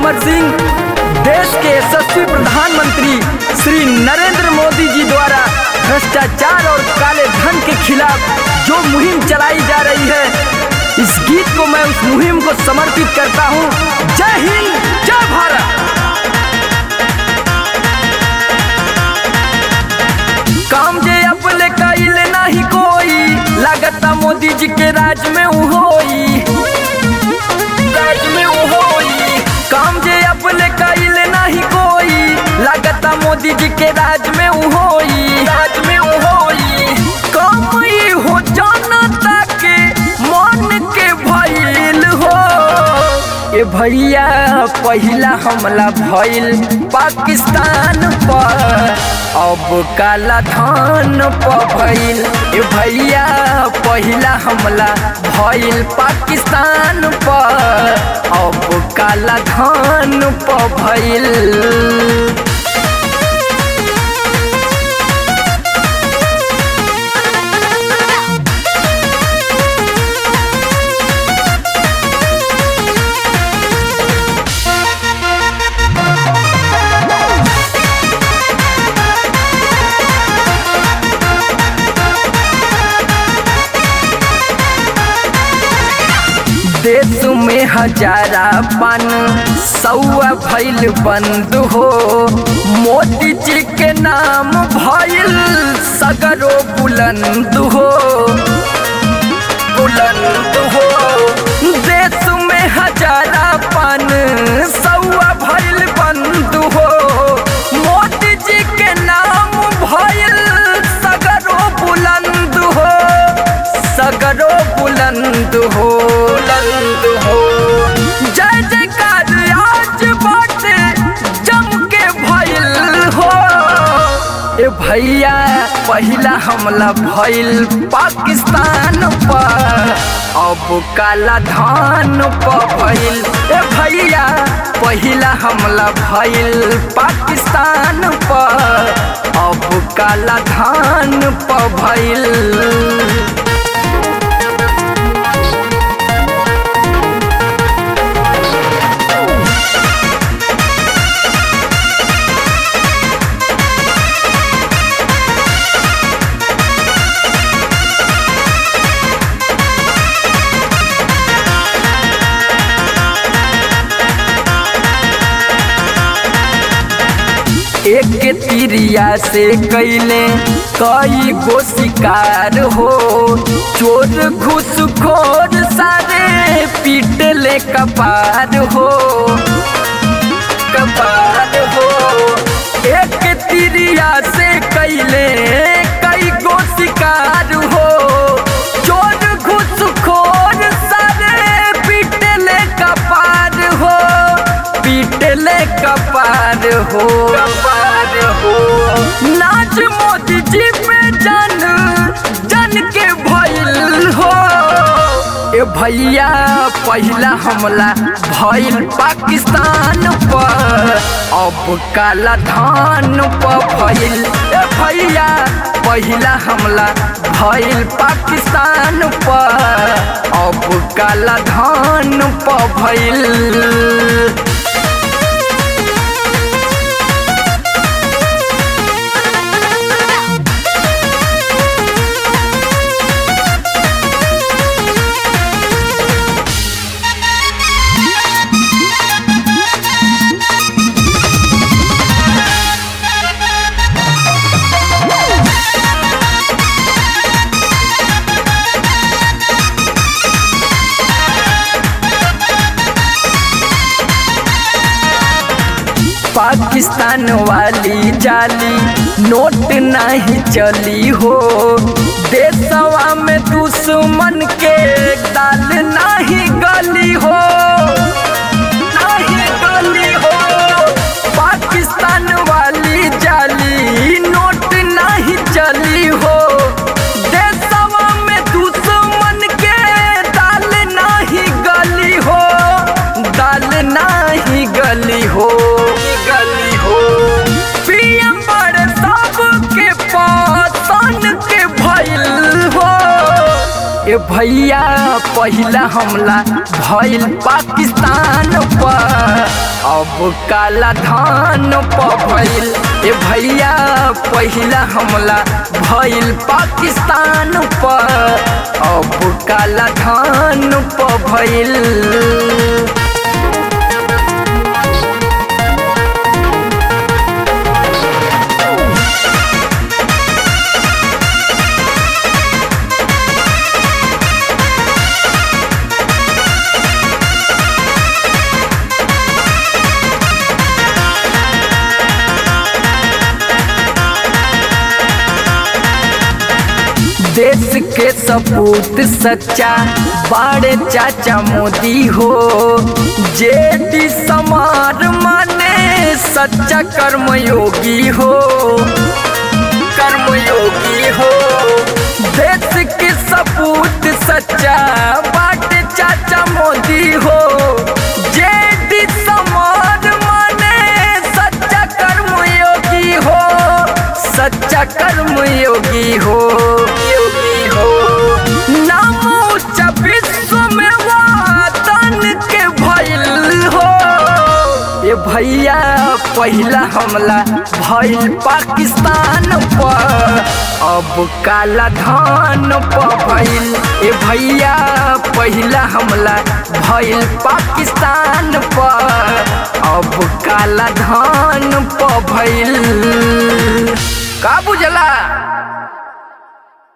अमर सिंह देश के यशस्वी प्रधानमंत्री श्री नरेंद्र मोदी जी द्वारा भ्रष्टाचार और काले धन के खिलाफ जो मुहिम चलाई जा रही है इस गीत को मैं उस मुहिम को समर्पित करता हूँ जय हिंद जय भारत काम जे अपने कैले नहीं कोई लागता मोदी जी के राज में उ होई राज में उ होई काम जे अपने कैले नहीं कोई लागता मोदी जी के राज में उ होई राज में उ होई काम ई हो जनता के मन के भइल हो ए भैया पहिला हमला भइल पाकिस्तान पर अब काला धान पर भइल ए भैया पहिला हमला भइल पाकिस्तान पर अब काला धान पर भइल देश में हजारा पन सौआ भइल बंद हो मोदी जी के नाम भइल सगरो बुलंद हो बुलंद हो देश में हजारा पन सौआ भइल बंद हो मोदी जी के नाम भइल सगरो बुलंद हो सगरो बुलंद हो बुलंद हो जय जयकार आज बाटे जम के भइल हो ए भैया पहिला हमला भइल पाकिस्तान पर अब काला धान पर भइल ए भैया पहिला हमला भइल पाकिस्तान पर अब काला धान पर भइल एक तिरिया से कैले कई गो शिकार हो चोर घुसखोर सारे पीटले कपार हो कपार हो एक तिरिया से कैले कई गो शिकार हो चोर घुसखोर सारे पीटले कपार हो पीटले कपार हो कपार हो नाच मोदी जी पे जन जन के भइल हो ए भैया पहिला हमला भइल पाकिस्तान पर अब काला धान पर भइल ए भैया पहिला हमला भइल पाकिस्तान पर अब काला धान पर भइल पाकिस्तान वाली जाली नोट नहीं चली हो देशवा में दुश्मन के दाल नहीं गली हो नहीं गली हो पाकिस्तान वाली जाली नोट नहीं चली हो देशवा में दुश्मन के दाल नहीं गली हो दाल नहीं गली हो गली हो पीएम बड़े सबके पासन के भइल हो ए भैया पहिला हमला भइल पाकिस्तान पर अब काला धान पर भइल ए भैया पहिला हमला भइल पाकिस्तान पर अब काला धान पर भइल देश के सपूत सच्चा बाड़े चाचा मोदी हो जे डी समार माने सच्चा कर्मयोगी हो कर्मयोगी हो देश के सपूत सच्चा बाटे चाचा मोदी हो जे डी समार माने सच्चा कर्मयोगी हो सच्चा कर्मयोगी हो योगी हो नाम ऊंचा विश्व में वातन के भइल हो ये भैया पहिला हमला भइल पाकिस्तान पर अब काला धान पर भइल ए भैया पहिला हमला भइल पाकिस्तान पर अब काला धान पर भइल का बुझला